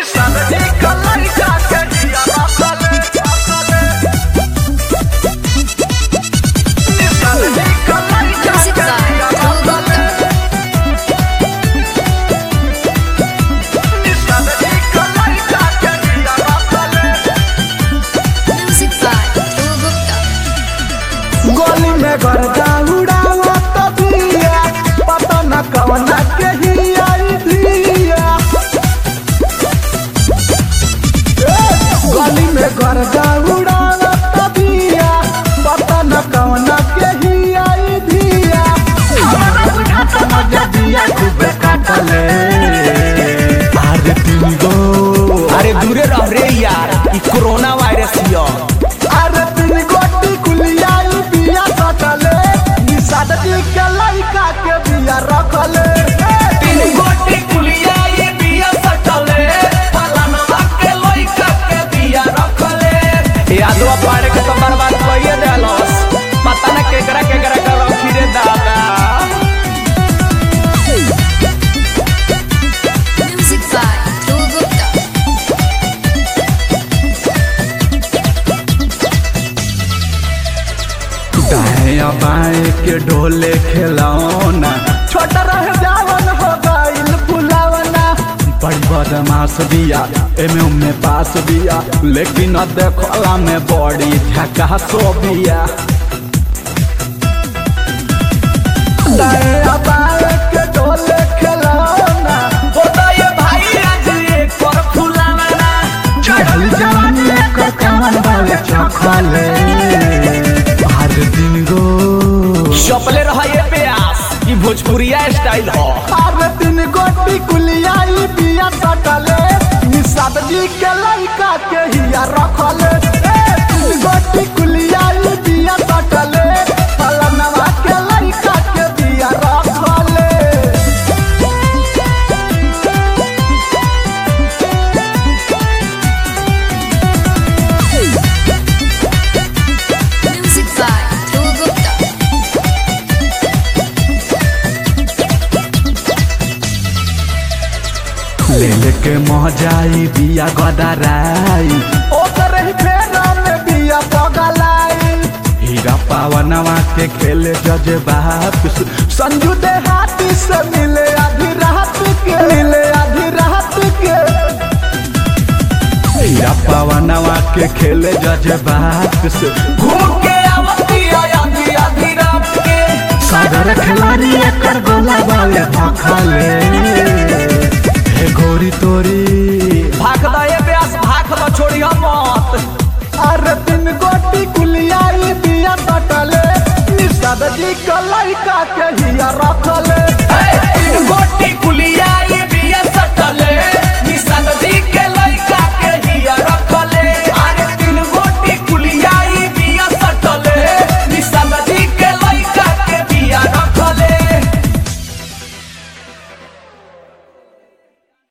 Music by Gupta. Music by Gupta. गोली में गर्दा उड़ावा तो दिया पता न कवना के ही आई दिया ए, गोली में गर्दा उड़ावा तो दिया पता न कवना के ही आई दिया हमारा बुझाता मजा दिया खूबे काटले अरे तुम गो अरे दूरे रह रे यार ई कोरोना वायरस हियो अरे तीन गोटी कुलियाई बिया सटले निषाद जी के लड़का के बिया रखले तीन गोटी कुलिया ये बिया सटले फलानवा के लइका के बिया रखले यादवा पाड़े के तो बर्बाद कइए देलस पता न केकरा केकरा के रखी रे दादा Music by Gupta. दाया बाएं के ढोले खिलौना छोटा रह जावन हो गइल फुलावना बड़ी बदमाश बिया एमे उमे पास बिया लेकिन देखला में बड़ी झकासो बिया दाया बाएं के ढोले खिलौना होता ये भाई आज एक पर फुलावना चढ़ल जवानी एकर कमर वाले चखले हर दिन गो चपले रहा ये प्यास ई भोजपुरिया स्टाइल हो हर दिन गोटी कुलियाई बिया सटले निषाद जी के लड़का के हिया रखले ए, तीन गोटी कुलियाई बिया सटले फलनवा के लड़का के बिया रखले Music by Gupta. ले लेके महजाई बिया गदराई ओकर ही फेरा में बिया पगलाई हीरा पावनवा के खेले जज बाप संजू दे हाथी से मिले आधी रात के मिले आधी रात के हीरा पावनवा के खेले जज बाप से घूम के आवती आधी आधी रात के सागर खिलाड़ी एकर गोला वाले भखले हे गोरी तोरी भाग द ये प्यास भाग द छोड़िया मत अरे तीन गोटी कुलियाई बिया सटले निषाद जी के लड़का के हिया रखले हे